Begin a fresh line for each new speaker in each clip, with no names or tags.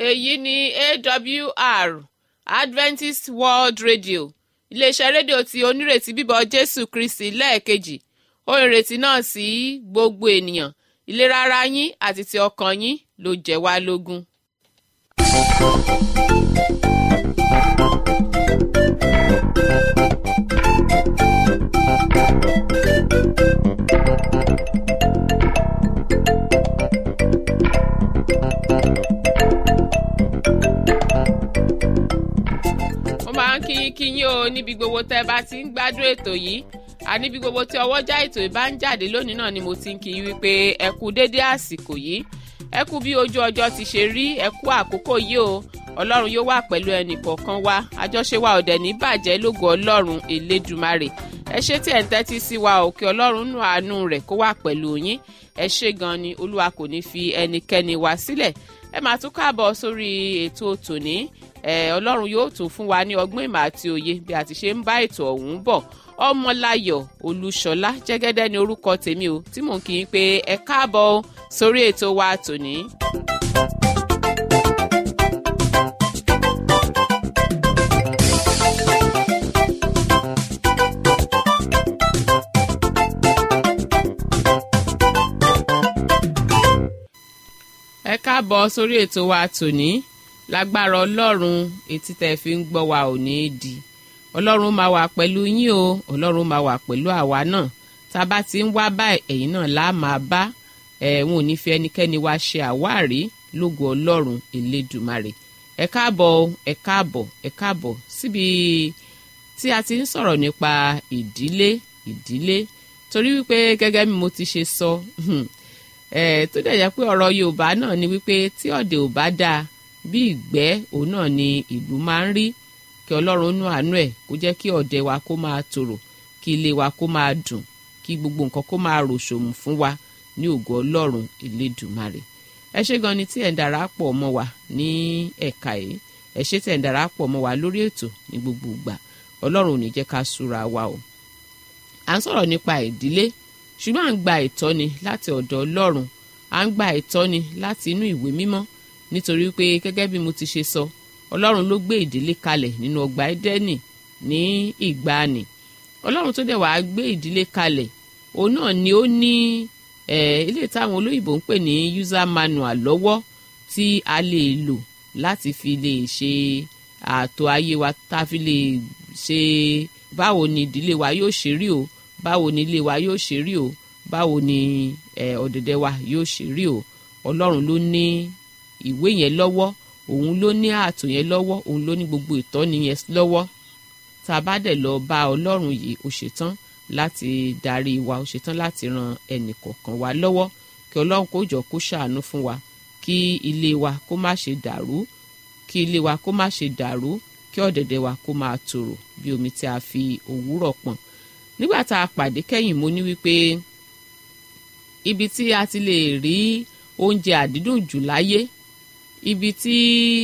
èyí ni awr adventist world radio iléeṣẹ́ rédíò tí onírètí bíbọ̀ jésù kristi lẹ́ẹ̀kejì ó ìrètí náà sí gbogbo ènìyàn ìlera ara yín àti ti ọkàn yín ló jẹ́ wá lógún. mo máa ń kíyín kíyín o níbi gbogbo tẹ́ bá ti ń gbádùn ètò yìí àníbi gbogbo tí ọwọ́jà ètò ìbá ń jáde lónìí náà ni mo ti ń kí i wípé ẹ kú déédé àsìkò yìí ẹ kú bí ojú ọjọ́ ti ṣe rí ẹ kú àkókò yìí o ọlọ́run yóò wà pẹ̀lú ẹnì kọ̀ọ̀kan wa àjọṣe wa ọ̀dẹ̀ ní bàjẹ́ lógo ọlọ́run elédùmarè ẹ ṣé tí ẹ̀ ń tẹ́tí sí wa òkè ọlọ́run nù àánú rẹ̀ kó wà pẹ̀lú yín ẹ ṣé gan ni olúwa kò ní fi ẹnikẹ́ni wá sílẹ̀ ẹ máa tún káàbọ̀ sórí ètò tòní ẹ ọlọ́run yóò tún fún wa ní ọgbọ́n ìmọ̀ àti òye bí a ti ṣe ń bá ètò ọ̀hún bọ̀ ọmọláyọ̀ olúṣọlá jẹ́gẹ́dẹ́ ni orúkọ tèmi o tí mò ń kí i pé ẹ káàbọ̀ sórí ètò wa tòní. ẹ káàbọ̀ sórí ètò wa tòní lágbára ọlọ́run etí tẹ́ fi ń gbọ́ wa ò ní í di ọlọ́run máa wà pẹ̀lú yín o ọlọ́run máa wà pẹ̀lú àwa náà tá a bá ti ń wá báyìí ẹ̀yin náà lá máa bá ẹ̀wọ̀n ò ní fi ẹnikẹ́ni wá ṣe àwárí lógo ọlọ́run elédùmarè ẹ káàbọ̀ ẹ káàbọ̀ ẹ káàbọ̀ síbi tí a ti ń sọ̀rọ̀ nípa ìdílé ìdílé torí wípé gẹ́gẹ́ bí mo ti ṣe sọ ẹ̀ tó dẹ̀ yẹ pé ọ̀rọ̀ yorùbá náà ni wípé tí ọ̀dẹ̀ ò bá dáa bí ìgbẹ́ òun náà ni ìlú máa ń rí kí ọlọ́run nú àánú ẹ̀ kó jẹ́ kí ọ̀dẹ̀ wa kó máa tòrò kí ilé wa kó máa dùn kí gbogbo nǹkan kó máa ròṣòmù fún wa ní ògo ọlọ́run elédùmarè ẹ ṣé gan ni tí ẹ̀ ń darapọ̀ mọ́ wa ní ẹ̀ka yìí ẹ ṣé tí ẹ̀ ń darapọ̀ mọ́ wa lórí ètò ní gbogbo ìgbà ọlọ́run ò ní jẹ́ ká súra wa o à ń sọ̀rọ̀ nípa ìdílé ṣùgbọ́n à ń gba ìtọ́ni láti ọ̀dọ̀ ọlọ́run à ń gba ìtọ́ni láti inú ìwé mímọ́ nítorí pé gẹ́gẹ́ bí mo ti ṣe sọ ọlọ́run ló gbé ìdílé kalẹ̀ nínú ọgbà ẹ́dẹ́nì ní ìgbàanì ọlọ́run tó dẹ̀ wàá gbé ìdílé kalẹ̀ òun náà ni ó ní ilé táwọn olóyìnbó ń pè ní user manual lọ́wọ́ tí a lè lò láti fi lè ṣe ààtò ayé wa tá a fi lè ṣe báwo ni ìdílé wa yóò ṣe rí o báwo ni ilé wa yóò ṣe rí o báwo ni ọ̀dẹ̀dẹ̀ wa yóò ṣe rí o ọlọ́run ló ní ìwé yẹn lọ́wọ́ òun ló ní ààtò yẹn lọ́wọ́ òun ló ní gbogbo ìtọ́ni yẹn lọ́wọ́ tá a bá dẹ̀ lọ bá ọlọ́run yìí ó ṣetán láti darí wa ó ṣetán láti ran ẹnì kọ̀ọ̀kan wa lọ́wọ́ kí ọlọ́run kó jọ kó ṣàánú fún wa kí ilé wa kó má ṣe dàrú kí ilé wa kó má ṣe dàrú kí ọ̀dẹ̀dẹ̀ wa kó máa tòrò bí omi tí a fi òwúrọ̀ pọ̀n nígbà tá a pàdé kẹ́yìn mo ní wípé ibi tí a ti lè rí oúnjẹ àdídùn jù láyé ibi tí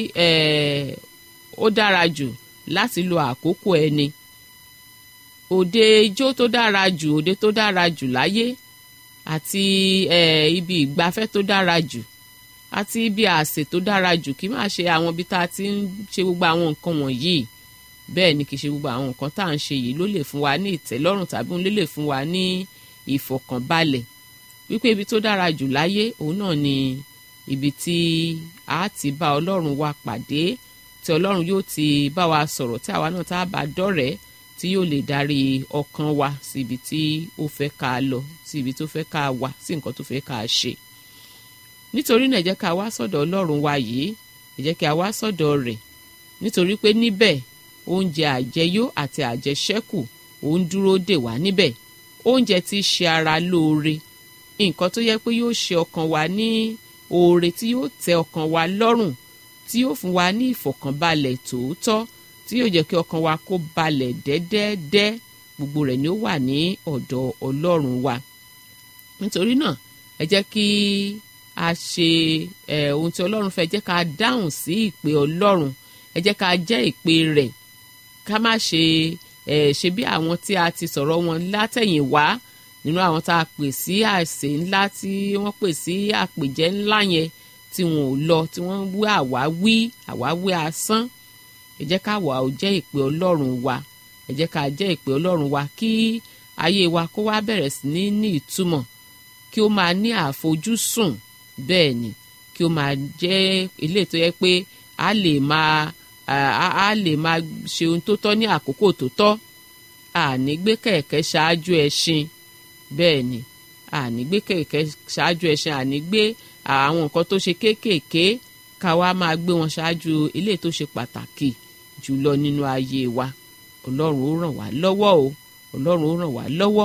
ó dára jù láti lo àkókò ẹni òde ijó tó dára jù òde tó dára jù láyé àti ibi ìgbafẹ́ tó dára jù àti ibi àsè tó dára jù kí má ṣe àwọn ibi tá a ti ń ṣe gbogbo àwọn nǹkan wọ̀nyí bẹ́ẹ̀ ni kì í ṣe gbogbo àwọn nǹkan tá à ń ṣe yìí ló lè fún wa ní ìtẹ́lọ́rùn tàbí òun ló lè fún wa ní ìfọ̀kànbalẹ̀ wípé ibi tó dára jù láyé òun náà ni ibi tí a ti bá ọlọ́run wa pàdé tí ọlọ́run yóò ti bá wa sọ̀rọ̀ tí àwa náà tá a bá dọ́rẹ̀ẹ́ tí yóò lè darí ọkàn wa sí ibi tí ó fẹ́ ká lọ sí ibi tó fẹ́ ká wà sí nǹkan tó fẹ́ ká ṣe nítorí náà ẹ jẹ́ ká wá sọ́dọ̀ ọlọ́run wa yìí ẹ jẹ́ ká wá sọ́dọ̀ rẹ̀ nítorí pé níbẹ̀ oúnjẹ àjẹyó àti àjẹṣẹ́kù òun dúró dè wá níbẹ̀ oúnjẹ tí í ṣe ara lóore nǹkan tó yẹ pé yóò ṣe ọkàn wa ní oore tí yóò tẹ́ ọkàn wa lọ́rùn tí yóò fún wa ní ìfọ̀kànbalẹ̀ tòótọ́ tí yóò jẹ́ kí ọkàn wa kó balẹ̀ dẹ́dẹ́dẹ́ gbogbo rẹ̀ ni ó wà ní ọ̀dọ̀ ọlọ́run wa nítorí náà ẹ jẹ́ kí a ṣe ohun tí ọlọ́run fẹ́ jẹ́ ká dáhùn sí ìpè ọlọ́run ẹ jẹ́ ká jẹ́ ìpè rẹ̀ ká má ṣe ṣe bí àwọn tí a ti sọ̀rọ̀ wọn látẹ̀yìn wá nínú àwọn tá a pè sí àsè ńlá tí wọ́n pè sí àpèjẹ ńlá yẹn tí wọn ò lọ tí wọ́n wí àwáwí àwáwí asán ẹ jẹ́ ká wà ó jẹ́ ìpè ọlọ́run wa ẹ jẹ́ ká jẹ́ ìpè ọlọ́run wa kí ayé wa kó wá bẹ̀rẹ̀ sí ní ní ìtumọ̀ kí ó máa ní àfojúsùn bẹ́ẹ̀ ni kí ó máa jẹ́ ilé tó yẹ pé a lè máa a lè máa ṣe ohun tó tọ́ ní àkókò tó tọ́ àní gbé kẹ̀kẹ́ ṣáájú ẹṣin bẹ́ẹ̀ ni àní gbé kẹ̀kẹ́ ṣáájú ẹṣin àní gbé àwọn nǹkan tó ṣe kéékèèké ká wá máa gbé wọn ṣáájú ilé tó ṣe pàtàkì jùlọ nínú ayé wa ọlọ́run ó ràn wá lọ́wọ́ o ọlọ́run ó ràn wá lọ́wọ́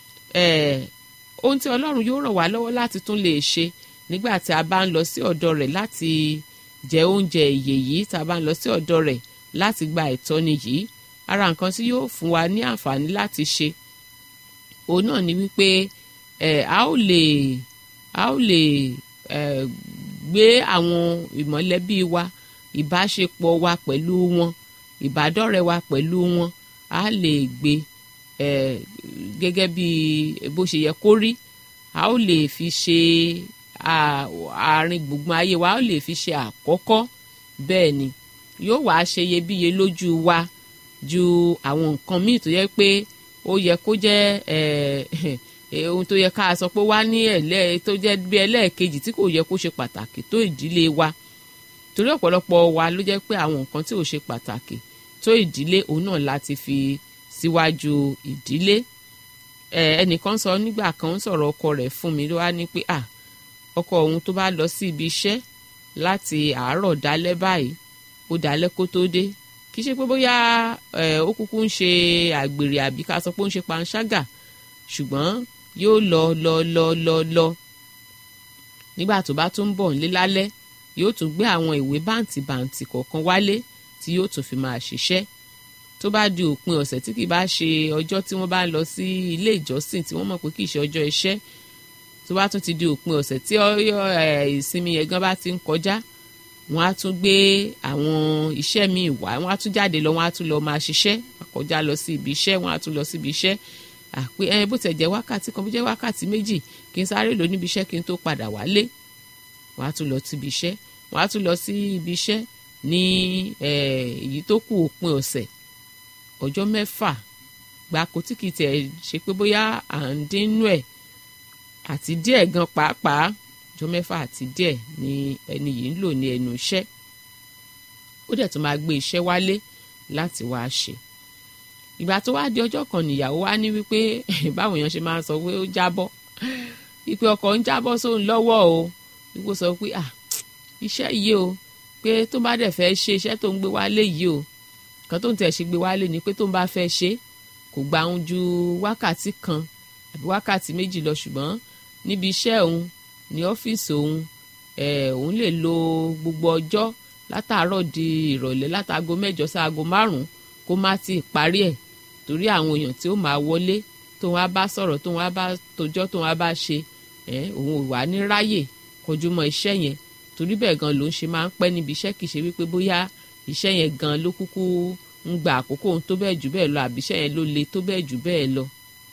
ohun tí ọlọ́run yóò ràn wá lọ́wọ́ láti tún lè ṣe nígbà tí a bá ń lọ sí ọ̀dọ̀ rẹ̀ láti jẹ oúnjẹ ìyè yìí tá a bá ń lọ sí ọ̀dọ̀ rẹ̀ láti gba ìtọ́ni yìí ara nǹkan tí yóò fún wa ní àǹfààní láti ṣe òun náà ni wípé ẹ a ó lè a ó lè ẹ gbé àwọn ìmọ̀lẹ́bí wa ìbáṣepọ̀ wa pẹ̀lú wọn ìbádọ́rẹ̀ wa pẹ̀lú wọn a lè gbé ẹ gẹ́gẹ́ bí bó ṣe yẹ kó rí a ó lè fi ṣe àárín gbùngbùn ayé wa a ó lè fi ṣe àkọ́kọ́ bẹ́ẹ̀ ni yóò wá ṣe iyebíye lójú wa ju àwọn nǹkan míì tó yẹ pé ó yẹ kó jẹ́ ohun tó yẹ ká sọ pé wá ní ẹ̀lẹ́ tó jẹ́ bí ẹlẹ́ẹ̀kejì tí kò yẹ kó ṣe pàtàkì tó ìdílé wa torí ọ̀pọ̀lọpọ̀ wa ló jẹ́ pé àwọn nǹkan tí ò ṣe pàtàkì tó ìdílé òun náà láti fi síwájú ìdílé ẹnìkan sọ nígbà kan ń sọ̀rọ̀ ọkọ rẹ̀ fún mi ló wá ní pé à ọkọ òun tó bá lọ sí ibi iṣẹ́ láti àárọ̀ dálẹ́ báyìí ó dálẹ́ kó tó dé kì í ṣe pé bóyá ó kúkú ń ṣe àgbèrè àbí ká sọ pé ó ń ṣe panṣágà ṣùgbọ́n yóò lọ lọ lọ lọ lọ nígbà tó bá tún ń bọ̀ nílé lálẹ́ yóò tún gbé àwọn ìwé báǹtì báǹtì kọ̀ọ̀kan wálé tí yóò tún fi máa ṣiṣẹ́ tó bá di òpin ọ̀sẹ̀ tí kì bá ṣe ọjọ́ tí wọ́n bá ń lọ sí ilé ìjọsìn tí wọ́n mọ̀ pé kì í ṣe ọjọ́ iṣẹ́ tó bá tún ti di òpin ọ̀sẹ̀ tí ìsinmi yẹn gan bá ti ń kọjá wọ́n á tún gbé àwọn iṣẹ́ míì wá wọ́n á tún jáde lọ wọ́n á tún lọ máa ṣiṣẹ́ kọjá lọ sí ibi iṣẹ́ wọ́n á tún lọ sí ibi iṣẹ́ àpé ẹ bó tẹ̀ jẹ́ wákàtí kan bó jẹ́ wákàtí méjì kí n sáré lọ níbi iṣẹ́ kí n tó padà wálé wọ́n á tún lọ sí ibi iṣẹ́ wọ́n á tún lọ sí ibi iṣẹ́ ní èyí tó kù òpin ọ̀sẹ̀ ọjọ́ mẹ́fà gbáko tí kì í tẹ̀ ṣe pé bóyá à ń dínú ẹ̀ àti díẹ̀ gan pàápàá ọjọ́ mẹ́fà àti díẹ̀ ni ẹni yìí ń lò ní ẹnu iṣẹ́ ó dẹ̀ tún máa gbé iṣẹ́ wálé láti wá ṣe ìgbà tó wá di ọjọ́ kan nìyàwó wá ní wípé báwọn èèyàn ṣe máa ń sọ pé ó jábọ́ wípé ọkọ̀ ń jábọ́ sóun lọ́wọ́ o wípé sọ pé ah iṣẹ́ yìí o pé tó bá dẹ̀ fẹ́ ṣe iṣẹ́ tó ń gbé wálé yìí o kan tó ń tẹ̀ ṣe gbé wálé ni pé tó ń bá fẹ́ ṣe kò gba òun ju wákàtí kan àbí wákàtí méjì lọ ṣùgbọ́n níbi iṣẹ́ òun ní ọ́fíìsì òun ẹ̀ òun lè lo gbogbo ọjọ́ látàárọ̀ di ìrọ̀lẹ́ látago mẹ́jọ sáago márùn-ún kó má ti parí ẹ̀ torí àwọn èèyàn tí ó máa wọlé tó wọn á bá sọ̀rọ̀ tó wọn á bá tojọ́ tó wọn á bá ṣe ẹ̀ òun ò wá ní ráyè kọjú mọ́ iṣẹ́ yẹn torí bẹ́ẹ̀ gan ló ń ṣe máa ń pẹ́ níbi iṣẹ́ kìí ṣe wípé bóyá iṣẹ́ yẹn gan ló kúkú ń gba àkókò ohun tó bẹ́ẹ̀ jù bẹ́ẹ̀ lọ àbí iṣẹ́ yẹn ló le tó bẹ́ẹ̀ jù bẹ́ẹ̀ lọ.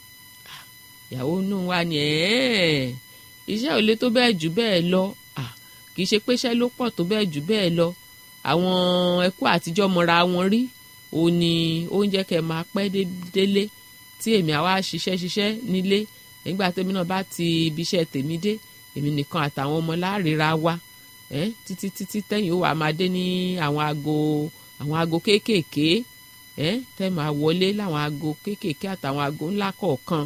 ìyàwó inú wa ni iṣẹ́ ò le tó bẹ́ẹ̀ jù bẹ́ẹ̀ lọ kìí ṣe pé iṣẹ́ ló pọ̀ tó bẹ́ẹ̀ jù bẹ́ẹ̀ lọ àwọn ẹkú àtijọ́ mọ́ra wọn rí ó ní oúnjẹ kẹ máa pẹ́ délé tí èmi àwa ṣiṣẹ́ ṣiṣẹ́ nílé nígbà tèmi náà bá ti ibi iṣẹ́ tèmi dé èmi nìkan àtàwọn ọmọ láàrírà wa eh, títí títí tẹ́yìn ó wà máa dé ní àwọn aago àwọn aago kéékèèké eh, tẹ́ máa wọlé láwọn aago kéékèèké àtàwọn aago ńlá kọ̀ọ̀kan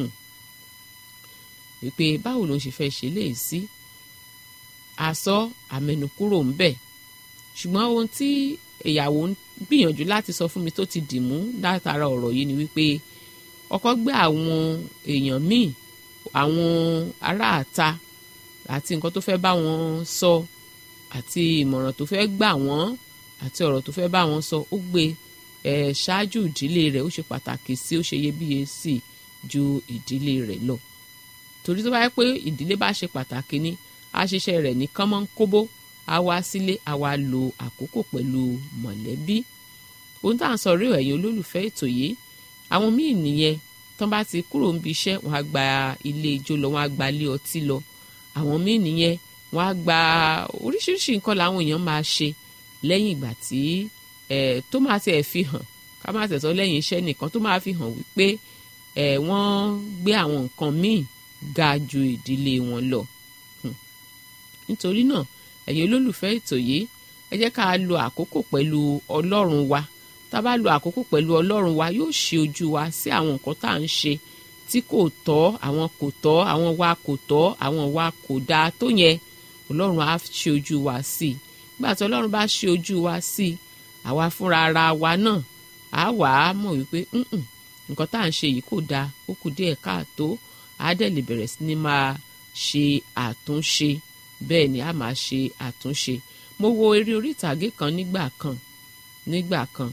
wípé báwo ló ń ṣe fẹ́ ṣe léyìí sí àsọ àmẹnukúrò ń bẹ̀ ṣùgbọ́n ohun tí ìyàwó ń gbìyànjú láti sọ fún mi tó ti dì mú látara ọ̀rọ̀ yìí ni wípé ọkọ gbé àwọn èèyàn míì àwọn aráàta àti nǹkan tó fẹ́ bá wọn sọ àti ìmọ̀ràn tó fẹ́ gbà wọ́n àti ọ̀rọ̀ tó fẹ́ bá wọn sọ ó gbé ẹ̀ ṣáájú ìdílé rẹ̀ ó ṣe pàtàkì sí ó ṣe iyebíye sí ju ìdílé rẹ̀ lọ torí tó bá yẹ pé ìdílé bá ṣe pàtàkì ni àṣìṣe rẹ̀ ní kánmọ́ ń kóbó á wá sílé á wá lo àkókò pẹ̀lú mọ̀lẹ́bí ohun tá à ń sọ rí ẹ̀yin olólùfẹ́ ètò yìí àwọn míì nìyẹn tán bá ti kúrò níbi iṣẹ́ wọn á gba ilé ijó lọ wọn á gba ilé ọtí lọ àwọn míì nìyẹn wọ́n á gba oríṣiríṣi nǹkan làwọn èèyàn máa ṣe lẹ́yìn ìgbà tí tó máa tiẹ̀ fi hàn ká má tẹ̀sọ́ lẹ́yìn iṣẹ́ nìkan tó máa fi hàn wípé wọ́n gbé àwọn nǹkan míì ga ju ìdílé wọn lọ nítorí náà ẹ̀yin olólùfẹ́ ètò yìí ẹ jẹ́ ká lo àkókò pẹ̀lú ọlọ́run wa tá a bá lo àkókò pẹ̀lú ọlọ́run wa yóò ṣe ojú wa sí àwọn nǹkan tá à ń ṣe tí kò tọ́ àwọn kò tọ́ àwọn wa kò tọ́ àwọn wa kò dáa tó yẹn ọlọ́run á ṣe ojú wa sí i nígbà tí ọlọ́run bá ṣe ojú wa sí i àwa fúnra ara wa náà á wà á mọ̀ wípé nǹkan tá à ń ṣe yìí kò dáa ó kù díẹ̀ káàtó á dẹ̀ lè bẹ̀rẹ̀ sí ni máa ṣe àtúnṣe bẹ́ẹ̀ ni a máa ṣe àtúnṣe mo wo eré orí ìtàgé kan nígbà kan nígbà kan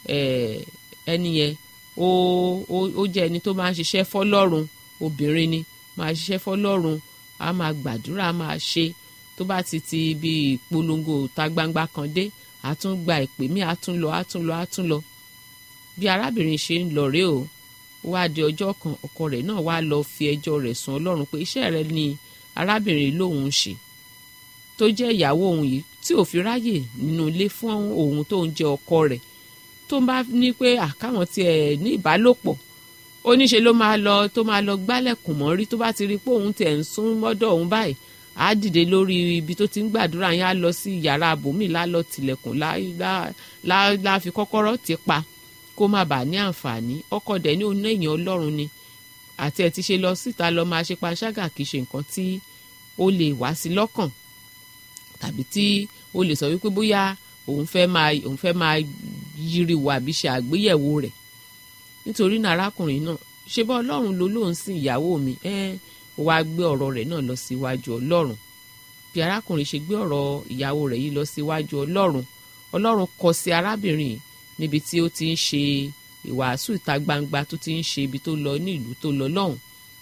ẹni yẹn ó ó jẹ́ ẹni tó máa ń ṣiṣẹ́ fọlọ́run obìnrin ni máa ṣiṣẹ́ fọlọ́run a máa gbàdúrà a máa ṣe tó bá ti ti ibi ìpolongo ta gbangba kan dé a tún gba ìpè mí a tún lọ a tún lọ a tún lọ bí arábìnrin ṣe ń lọ rèé o wá di ọjọ́ kan ọkọ rẹ̀ náà wá lọ fi ẹjọ́ rẹ̀ sùn ọlọ́run pé iṣẹ́ rẹ̀ ni arábìnrin lòun ń ṣe tó jẹ́ ìyàwó òun yìí tí ò fi ráyè nínú ilé fún òun tó ń jẹ́ ọkọ rẹ̀ tó ń bá ní pé àkáwọn tiẹ̀ ní ìbálòpọ̀ ó níṣe ló máa lọ tó máa lọ gbálẹ̀kùn mọ́rí tó bá ti rí pé òun tiẹ̀ ń sún mọ́dọ̀ òun báyìí á dìde lórí ibi tó ti ń gbàdúrà yẹn á lọ sí yàrá àbòmí lálọ́ tilẹ̀kùn lá fi kọ́kọ́rọ́ ti pa kó má bàa ní àǹfààní ọkọ dẹ̀ ní oní èèyàn ọlọ́run ni àti ẹ̀ ti ṣe lọ síta lọ máa ṣe panṣágà kì í ṣe nǹkan tí ó lè wá sí lọ́kàn tàbí tí ó lè sọ wípé bóyá òun fẹ́ máa òun fẹ́ máa yíriwò àbí ṣe àgbéyẹ̀wò rẹ̀ nítorí náà arákùnrin náà ṣe bá ọlọ́run ló lóun sin ìyàwó mi ẹ́ ó wáá gbé ọ̀rọ̀ rẹ̀ náà lọ síwájú ọlọ́run bí arákùnrin ṣe gbé ọ̀rọ̀ ìyàwó rẹ̀ yìí lọ síwájú ọlọ́run ọlọ́run kọ sí arábìnrin yìí níbi tí ó ti ń ṣe ìwàásù ìta gbangba tó ti ń ṣe ibi tó lọ ní ìlú tó lọ lọ́hùn.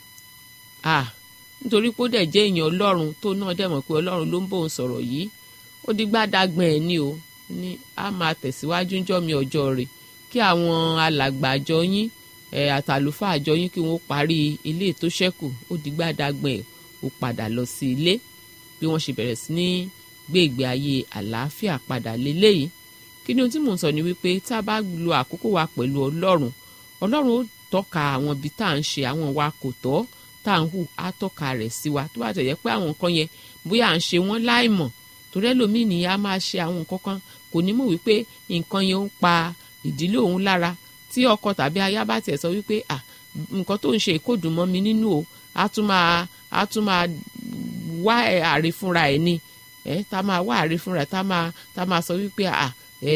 ah nítorí pé ó dẹ̀ jẹ́ èèyàn ọlọ́run tó náà dẹ̀ mọ̀ pé ọlọ́run ló ń bóun sọ̀rọ̀ yìí ó di gbádàgbọ̀n ẹ̀ ní o ní a máa tẹ̀síwájú ńjọ́ mi ọjọ́ rẹ̀ kí àwọn alàgbà àjọ yín ẹ̀ àtàlùfáà àjọ yín kí wọ́n parí ilé tó ṣẹ́kù ó di gbádàgbọ̀n ẹ̀ ó padà lọ sí ilé bí wọ́n ṣe bẹ̀rẹ̀ sí ní gbé ìgbé ayé àlàáfíà padà lélẹ́yìí kí ni ohun tí mò ń sọ ni wípé tá a bá lo àkókò wa pẹ̀lú ọlọ́run ọlọ́run ó tọ́ka àwọn ibi tá à ń ṣe àwọn wa kò tọ́ tá à ń hù á tọ́ka rẹ̀ sí wa tó bá tẹ̀ yẹ pé àwọn nǹkan yẹn bóyá à ń ṣe wọ́n láìmọ̀ torí ẹlòmíì nìyá máa ṣe àwọn nǹkan kan kò ní mọ̀ wípé nǹkan yẹn ń pa ìdílé òun lára tí ọkọ tàbí aya bá tiẹ̀ sọ wípé à nǹkan tó ń ṣe kò dùn mọ́ mi nínú o á tún máa á tún máa wá àrí fúnra ẹ̀ ni ẹ̀ tá máa wá àrí fúnra ẹ̀ tá máa tá máa sọ wípé à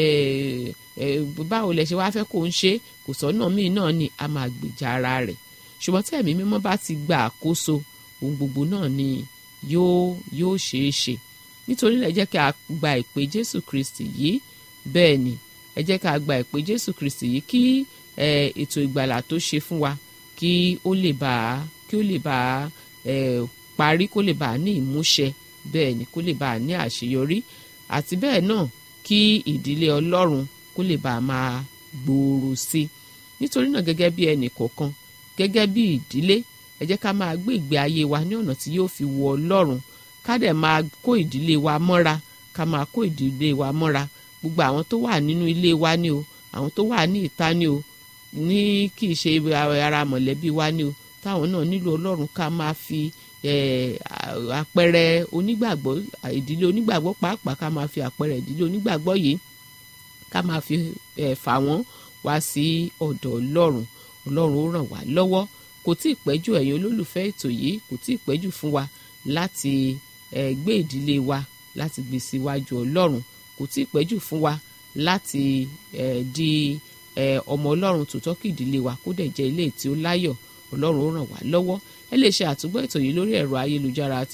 báwo lẹ ṣe wá fẹ́ kó ń ṣe kò sọ́nà míì náà ni a máa gbèjà ara rẹ̀ ṣùgbọ́n tí ẹ̀mí mímọ́ bá ti gba àkóso ohun gbogbo náà ni yóò yóò ṣeé ṣe nítorí ẹ jẹ́ kí a gba ìpè Jésù Kristi yìí bẹ́ẹ̀ ni ẹ jẹ́ kí a gba ìpè Jésù Kristi yìí kí ètò ìgbàlà tó ṣe fún wa kí ó lè bá kí ó lè bá parí kó lè bá ní ìmúṣẹ bẹ́ẹ̀ ni kó lè bá ní àṣeyọrí àti bẹ́ẹ̀ náà kí ìdílé ọlọ́run kó lè bá a máa gbòòrò sí i nítorí náà gẹ́gẹ́ bí ẹnì kọ̀ọ̀kan gẹ́gẹ́ bí ìdílé ẹ jẹ́ ká máa gbé ìgbé ayé wa ní ọ̀nà tí yóò fi wọ ọlọ́run ká dẹ̀ máa kó ìdílé wa mọ́ra ká máa kó ìdílé wa mọ́ra gbogbo àwọn tó wà nínú ilé wa ni o àwọn tó wà ní ìta ni o ní kì í ṣe ara mọ̀lẹ́bí wa ni o táwọn náà nílò ọlọ́run ká máa fi àpẹẹrẹ onígbàgbọ́ ìdílé onígbàgbọ́ pàápàá ká máa fi àpẹẹrẹ ìdílé onígbàgbọ́ yìí ká máa fi fà wọ́n wá sí ọ̀dọ̀ ọlọ́run ọlọ́run ó ràn wá lọ́wọ́ kò tí ì pẹ́jù ẹ̀yin olólùfẹ́ ètò yìí kò tí ì pẹ́jù fún wa láti gbé ìdílé wa láti gbé síwájú ọlọ́run kò tí ì pẹ́jù fún wa láti di ọmọ ọlọ́run tòótọ́ kí ìdílé wa kó dẹ̀ jẹ́ ilé tí ó láyọ̀ ọlọ́run ó ràn wá lọ́wọ́ ẹ lè ṣe àtúgbọ́ ètò yìí lórí ẹ̀rọ ayélujára àti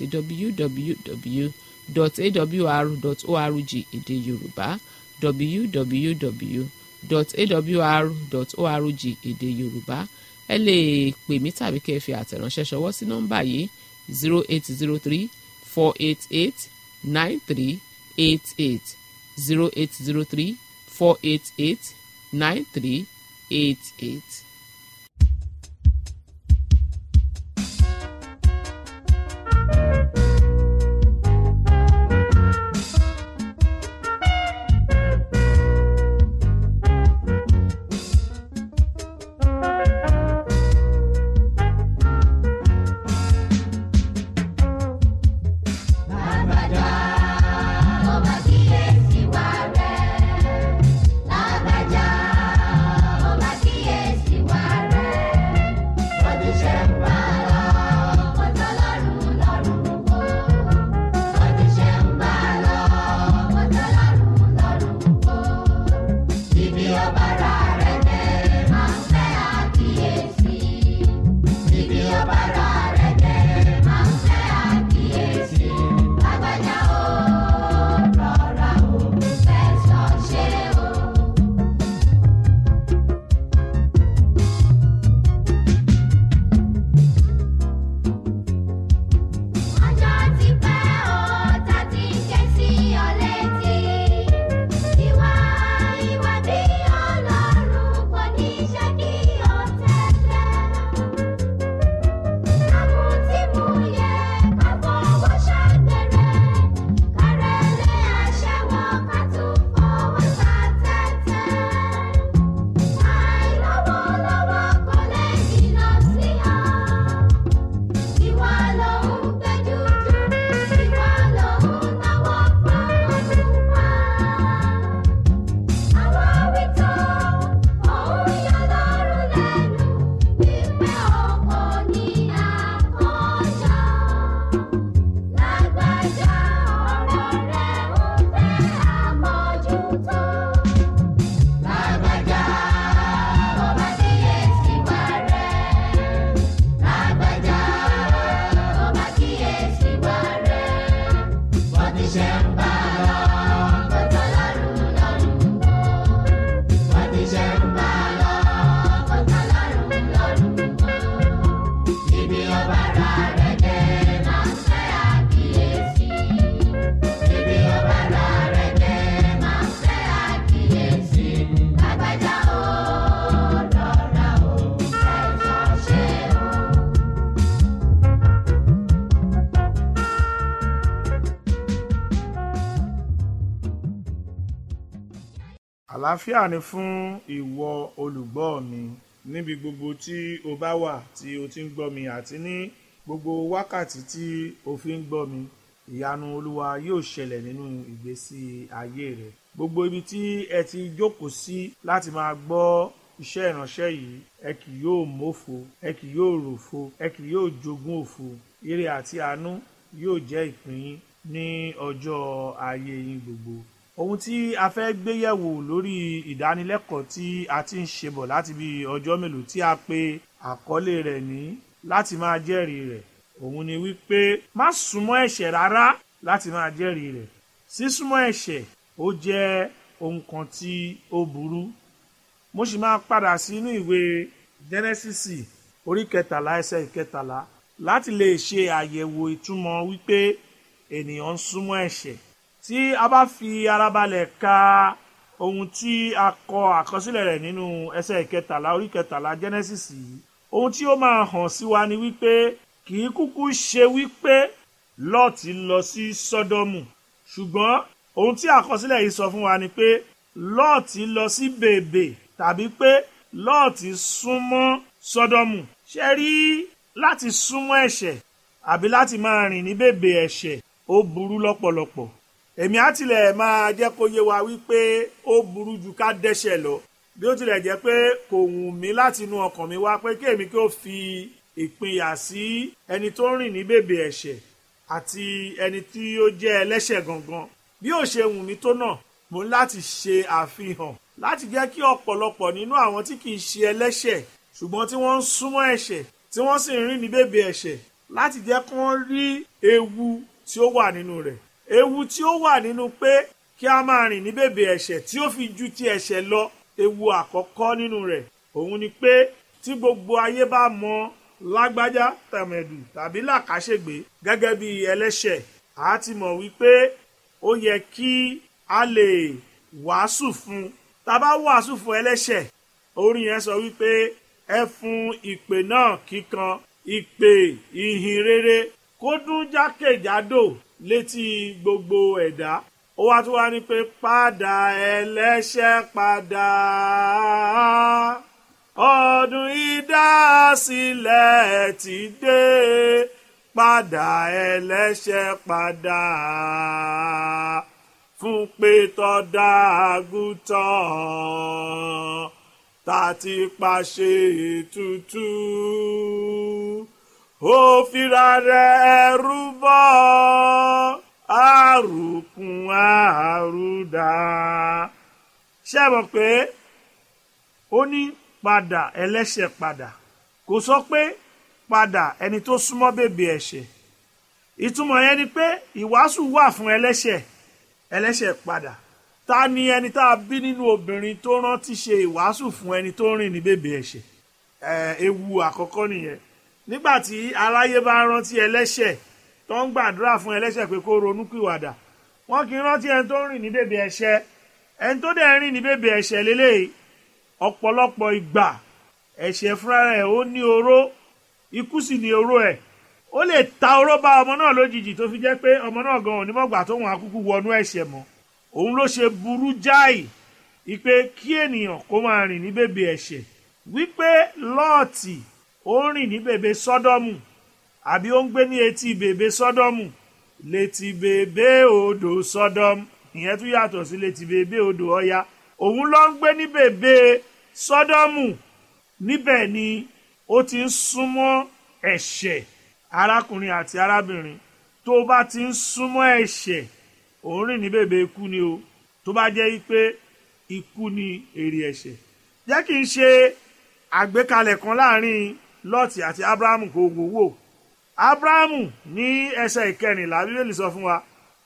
www.awr.org èdè yorùbá www.awr.org èdè yorùbá ẹ lè pè mí tàbí kẹ́ ẹ fi àtẹ̀ránṣẹ́ ṣọwọ́ sí nọ́mbà yìí zero eight zero three four eight eight nine three eight eight zero eight zero three four eight eight nine three eight eight.
ṣe ń bá lọ kó tọ́ lọ́rùn lọ́rùn o bó ti ṣe ń bá lọ kó tọ́ lọ́rùn lọ́rùn o ibi ọba ra rẹ̀ dé máa ń fẹ́ àkíyèsí ibi ọba ra rẹ̀ dé máa ń fẹ́ àkíyèsí lágbájá o lọ́ra o ẹ̀fọ́ ṣe o.
àlàáfíà ni fún ìwọ olùgbọ́ mi níbi gbogbo tí o bá wà tí o ti ń gbọ́ mi àti ní gbogbo wákàtí tí o fi ń gbọ́ mi ìyanu olúwa yóò ṣẹlẹ̀ nínú ìgbésí ayé rẹ gbogbo ibi tí ẹ ti jókòó sí láti máa gbọ́ iṣẹ́ ìránṣẹ́ yìí ẹ kì yóò mófo ẹ kì yóò ròfo ẹ kì yóò jogún òfo ire àti àánú yóò jẹ́ ìpín yín ní ọjọ́ ayé yín gbogbo ohun tí a fẹ́ gbé yẹ̀wò lórí ìdánilẹ́kọ̀ọ́ tí a ti ń ṣe bọ̀ láti bí ọjọ́ mélòó tí a pe àkọlé rẹ̀ ní láti máa jẹ́rìí rẹ̀ òun ni wípé má súnmọ́ ẹ̀ṣẹ̀ rárá láti máa jẹ́rìí rẹ̀ sísúnmọ́ ẹ̀ṣẹ̀ ó jẹ́ ohun kan tí ó burú mo sì máa padà sínú ìwé jẹ́nẹ́sísì orí kẹtàlá ẹsẹ̀ ìkẹtàlá láti lè ṣe àyẹ̀wò ìtumọ̀ wípé ènìyàn ń súnmọ́ ẹ̀ṣẹ̀ tí a bá fi ara balẹ̀ ka ohun tí a kọ àkọsílẹ̀ rẹ̀ nínú ẹsẹ̀ ìkẹtàlá orí kẹtàlá genesis yìí ohun tí ó máa hàn sí wa ni wípé kì í kúkú ṣe wípé lọ́ọ̀tì lọ sí sọ́dọ́mù ṣùgbọ́n ohun tí àkọsílẹ̀ yìí sọ fún wa ni pé lọ́ọ̀tì lọ sí bèbè tàbí pé lọ́ọ̀tì súnmọ́ sọ́dọ́mù ṣe rí láti súnmọ́ ẹ̀ṣẹ̀ àbí láti máa rìn ní bèbè ẹ̀ṣẹ̀ ó burú lọ́pọ̀lọpọ̀ èmi á tilẹ̀ máa jẹ́ kó yé wa wípé ó burú ju ká dẹ́ṣẹ̀ lọ bí ó tilẹ̀ jẹ́ pé kò wù mí láti inú ọkàn mi wá pé kí èmi kí ó fi ìpínyà sí ẹni tó ń rìn ní bèbè ẹ̀ṣẹ̀ àti ẹni tí ó jẹ́ ẹlẹ́ṣẹ̀ gangan bí ó ṣe wù mí tó náà mo ní láti ṣe àfihàn láti jẹ́ kí ọ̀pọ̀lọpọ̀ nínú àwọn tí kì í ṣe ẹlẹ́ṣẹ̀ ṣùgbọ́n tí wọ́n ń súnmọ́ ẹ̀ṣẹ̀ tí wọ́n sì ń rìn ní bèbè ẹ̀ṣẹ̀ láti jẹ́ kí wọ́n rí ewu tí ó wà nínú rẹ̀ ewu tí ó wà nínú pé kí a máa rìn ní bèbè ẹ̀ṣẹ̀ tí ó fi ju ti ẹ̀ṣẹ̀ lọ ewu àkọ́kọ́ nínú rẹ̀ òun ni pé tí gbogbo ayé bá mọ lágbájá tàmẹ̀dù tàbí làkàṣègbè gẹ́gẹ́ bí ẹlẹ́ṣẹ̀ a ti mọ̀ wípé ó yẹ kí a lè wàásù fún tá a bá wàásù fún ẹlẹ́ṣẹ̀ orin yẹn sọ wípé ẹ fún ìpè náà kíkan ìpè ìhìn rere kó dún jákèjádò létí gbogbo ẹ̀dá ó wá tún wá ní pé padà ẹlẹ́ṣẹ̀ padà ọdún ìdásílẹ̀ ti dé padà ẹlẹ́ṣẹ̀ padà fún pé tọ́da àgùntàn tá ti pàṣẹ ètùtù ó fira rẹ̀ rúbọ àrùkùn àrùdà ṣé ẹ mọ̀ pé ó ní padà ẹlẹ́ṣẹ̀ padà kò sọ pé padà ẹni tó súnmọ́ bèbè ẹ̀ṣẹ̀ ìtumọ̀ yẹn ni pé ìwàásù wà fún ẹlẹ́ṣẹ̀ ẹlẹ́ṣẹ̀ padà ta ni ẹni tá a bí nínú obìnrin tó rántí ṣe ìwàásù fún ẹni tó rìn ní bèbè ẹ̀ṣẹ̀ ẹ̀ ewu àkọ́kọ́ nìyẹn nígbà tí aráyé bá rántí ẹlẹ́ṣẹ̀ tó ń gbàdúrà fún ẹlẹ́ṣẹ̀ pé kó ronúpìwàdà wọn kì í rántí ẹni tó ń rìn ní bèbè ẹ̀ṣẹ̀ ẹni tó dẹ̀ ń rìn ní bèbè ẹ̀ṣẹ̀ lélẹ́yìí ọ̀pọ̀lọpọ̀ ìgbà ẹ̀ṣẹ̀ fúnra rẹ̀ ó ní oró ikú sì ní oró ẹ̀ ó lè ta oró bá ọmọ náà lójijì tó fi jẹ́ pé ọmọ náà gan onímọ̀gbà tó wọn akúkú wọnú ẹ̀ṣẹ̀ mọ́ òun ló ṣe burú jáì ipe kí ènìyàn kó máa rìn ní bèbè ẹ̀ṣẹ̀ wípé lọ́ọ̀tì ó ń rìn ní bèbè sọ́dọ́mù àbí ó ń gbé ní etí bèbè sọ́dọ́mù létí bèbè odò sọ́dọ́mù ìyẹn tún yàtọ̀ sí létí bèbè odò ọya òun ló ń gbé ní bèbè sọ́dọ́mù níbẹ̀ ni ó ti ń súnmọ́ ẹ̀ṣẹ̀ arákùnrin àti arábìnrin tó bá ti ń súnmọ́ ẹ̀ṣẹ̀ òun rìn ní bèbè ikú ni o tó bá jẹ́ pé ikú ni èrè ẹ̀ṣẹ̀ jẹ́ kí n ṣe àgbékalẹ̀ kan láàrin lọ́ọ̀tì àti abrahamu kò wò wò abrahamu ní ẹsẹ̀ ìkẹrìnlá bíbélì sọ fún wa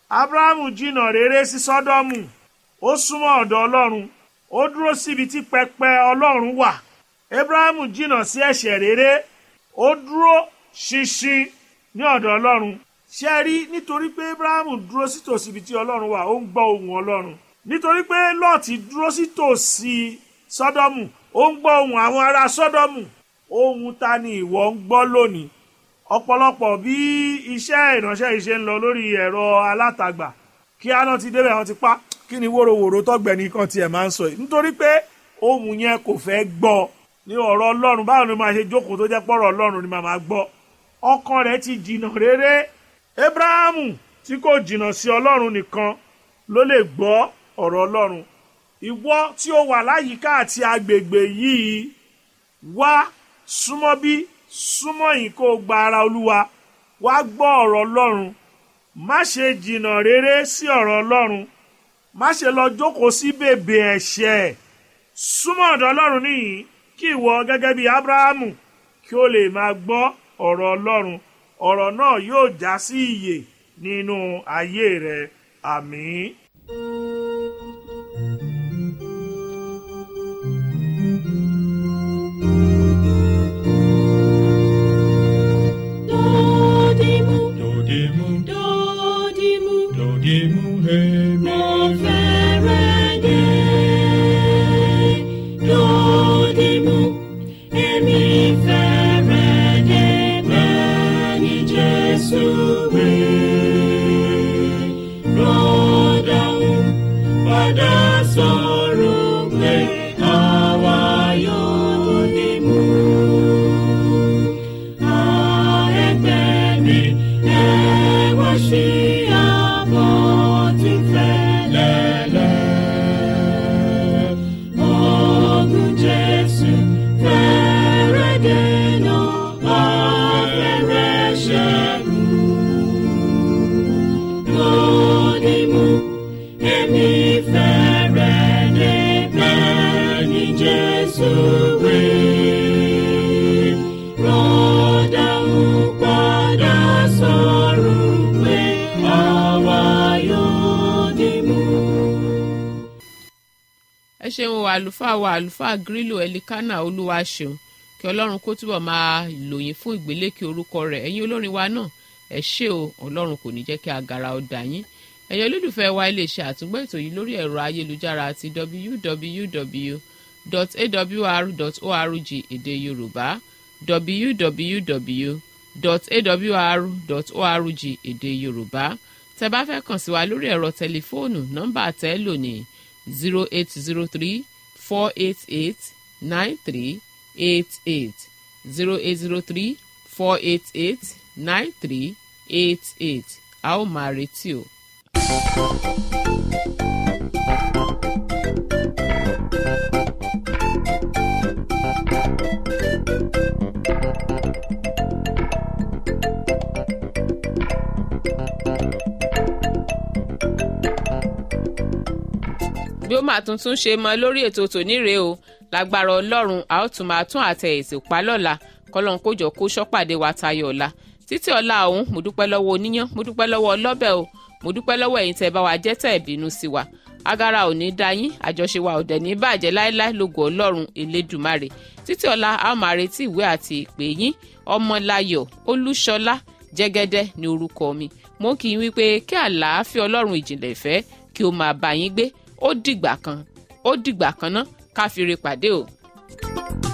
abrahamu jìnnà rere sí sọ́dọ́mù ó súnmọ́ ọ̀dọ̀ ọlọ́run ó dúró síbi tí pẹpẹ ọlọ́run wà abrahamu jìnnà sí ẹ̀ṣẹ̀ rere ó dúró ṣinṣin ní ọ̀dọ̀ ọlọ́run ṣe rí nítorí pé abrahamu dúró sí tòsí ibi tí ọlọ́run wà ó ń gbọ́ ohùn ọlọ́run nítorí pé lọ́ọ̀tì dúró sí tòsí sọ́dọ́mù ó ń gbọ́ ohùn àwọn ará sọ́dọ́mù ohun ta ni ìwọ ń gbọ́ lónìí ọ̀pọ̀lọpọ̀ bí iṣẹ́ ìránṣẹ́ yìí ṣe ń lọ lórí ẹ̀rọ alátagbà kí aná ti débẹ̀ wọn ti pa kí ni wóróworó tọ́gbẹ̀ni kan tiẹ̀ máa ń sọ yìí nítorí pé ohun yẹn kò fẹ́ gbọ́ ní ọ̀rọ̀ ọlọ́run báwo ni máa ṣe jókòó tó jẹ́ pọ̀rọ̀ ọlọ́run ni màá máa gbọ́ ọkàn rẹ̀ ti jìnnà rere abrahamu tí kò jìnnà sí ọlọ́run nìkan ló lè gbọ́ ọ̀rọ̀ ọlọ́run ìwọ tí ó wà láyìíká àti agbègbè yìí wá súnmọ́ bí súnmọ́ yìí kó o gba ara olúwa wá gbọ́ ọ̀rọ̀ ọlọ́run má ṣe jìnnà rere sí ọ̀rọ̀ ọlọ́run má ṣe lọ jókòó sí bèbè ẹ̀ṣẹ̀ súnmọ́ ọ̀dọ̀ ọlọ́run nìyí kí ìwọ gẹ́gẹ́ bí abrahamu kí o lè máa gbọ́ ọ̀rọ̀ ọlọ́run ọ̀rọ̀ náà yóò já sí ìyè nínú ayé rẹ àmín.
Dodimu,
Dodimu,
dodimu,
dodimu, hemi.
mo fẹ́rẹ̀ dé. Dodimu, èmi fẹ́rẹ̀ dé bẹ́ẹ̀ ni Jésù wí. Rọ́dàún padà sọ̀rọ̀ pé àwa yóò dìmú. Jesus, we rọ́dà ń padà sọ̀rọ̀ pé àwa yóò dìmú.
ẹ ṣeun o àlùfáà wa àlùfáà grílò ẹlikánà olúwa ṣeun kí ọlọ́run kó túbọ̀ máa lòyìn fún ìgbélékè orúkọ rẹ̀ ẹ̀yin olórin wa náà ẹ ṣé o ọlọ́run kò ní jẹ́ kí agara ó dà yín ẹ̀yin olólùfẹ́ wa lè ṣe àtúngbọ́ ètò yìí lórí ẹ̀rọ ayélujára àti www.awr.org èdè yorùbá www.awr.org èdè yorùbá tẹ́ bá fẹ́ kàn sí wa lórí ẹ̀rọ tẹlifóònù nọ́mbà tẹ́ lò ní zero eight zero three four eight eight nine three eight eight zero eight zero three four eight eight nine three eight eight a ó máa retí o. bí ó máa tuntun ṣe mọ lórí ètò tòní rèé o lágbára ọlọ́run a ó tún máa tún àtẹ ètò pa lọ́la kọ́lọ́n kójọ kó ṣọ́pàdé wa tayọ ọ̀la títí ọ̀la ọ̀hún mo dúpẹ́ lọ́wọ́ oníyán mo dúpẹ́ lọ́wọ́ ọlọ́bẹ̀ o mo dúpẹ́ lọ́wọ́ ẹ̀yin tẹ́ bá wa jẹ́ tẹ́ bínú sí wa agara ò ní dá yín àjọṣe wa ò dẹ̀ ní bàjẹ́ láéláé lógo ọlọ́run elédùmarè títí ọ̀la a ó máa retí ìwé àti ìpè yín ọmọláyọ̀ olúṣọlá jẹ́gẹ́dẹ́ ní orúkọ mi mo kì í wípé kí àlàáfíà ọlọ́run ìjìnlẹ̀ ìfẹ́ kí ó máa bá yín gbé ó dìgbà kan ó dìgbà kan ná ká fi re pàdé o.